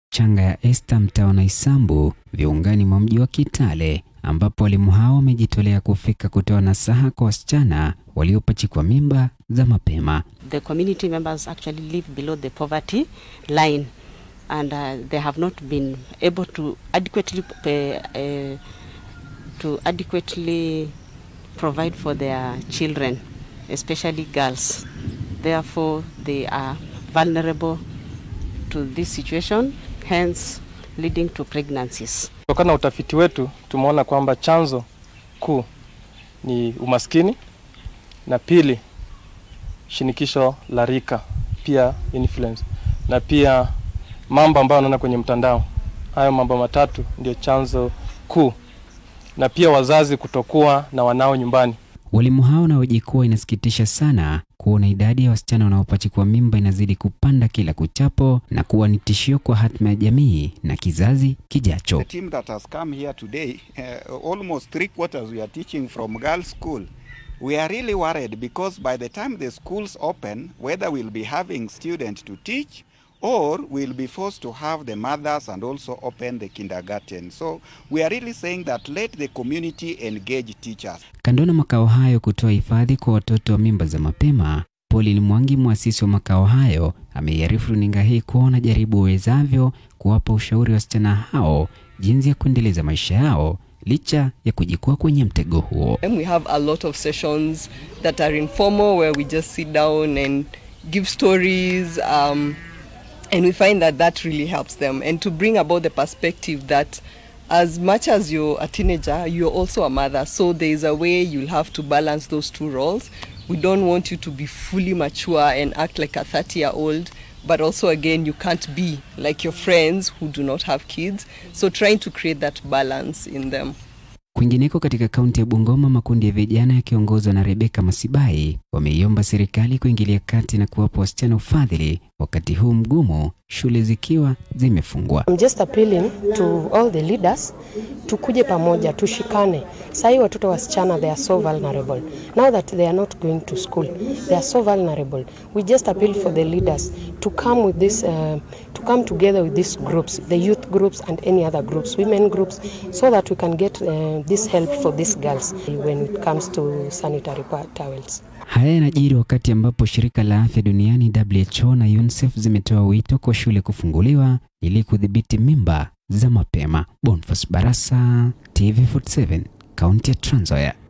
changa ya Esther mtaa na Isambu viungani mwa mji wa Kitale ambapo walimu hao wamejitolea kufika kutoa nasaha kwa wasichana waliopachikwa mimba za mapema. The community members actually live below the poverty line and uh, they have not been able to adequately pay, uh, to adequately provide for their children, especially girls. Therefore, they are vulnerable to this situation, hence leading to pregnancies. Kutokana na utafiti wetu tumeona kwamba chanzo kuu ni umaskini na pili shinikisho la rika, pia influence na pia mambo ambayo wanaona kwenye mtandao. Hayo mambo matatu ndio chanzo kuu, na pia wazazi kutokuwa na wanao nyumbani. Walimu hao na kuwa inasikitisha sana kuona idadi ya wasichana wanaopachikwa mimba inazidi kupanda kila kuchapo na kuwa ni tishio kwa hatima ya jamii na kizazi kijacho. The team that has come here today, uh, almost three quarters we are teaching from girls' school. We are really worried because by the time the schools open, whether we'll be having students to teach or we'll be forced to have the mothers and also open the kindergarten. So we are really saying that let the community engage teachers. Kando na makao hayo kutoa hifadhi kwa watoto wa mimba za mapema, Pauline Mwangi, mwasisi wa makao hayo, ameiarifu runinga hii kuwa wanajaribu uwezavyo kuwapa ushauri wasichana hao jinsi ya kuendeleza maisha yao licha ya kujikua kwenye mtego huo. And we have a lot of sessions that are informal where we just sit down and give stories um, and we find that that really helps them and to bring about the perspective that as much as you're a teenager you're also a mother so there is a way you'll have to balance those two roles we don't want you to be fully mature and act like a 30 year old but also again you can't be like your friends who do not have kids so trying to create that balance in them Kwingineko katika kaunti ya Bungoma, makundi ya vijana yakiongozwa na Rebeka Masibai wameiomba serikali kuingilia kati na kuwapa wasichana ufadhili wakati huu mgumu, shule zikiwa zimefungwa. I'm just appealing to all the leaders tukuje pamoja tushikane. Sahii watoto wasichana they are so vulnerable. Now that they are not going to school, they are so vulnerable. We just appeal for the leaders to come with this uh, to come together with these groups, the youth groups and any other groups, women groups, so that we can get uh, this help for these girls when it comes to sanitary pa- towels. Haya yanajiri wakati ambapo shirika la afya duniani WHO na UNICEF zimetoa wito kwa shule kufunguliwa ili kudhibiti mimba za mapema. Boniface Barasa, TV47, kaunti ya Trans Nzoia.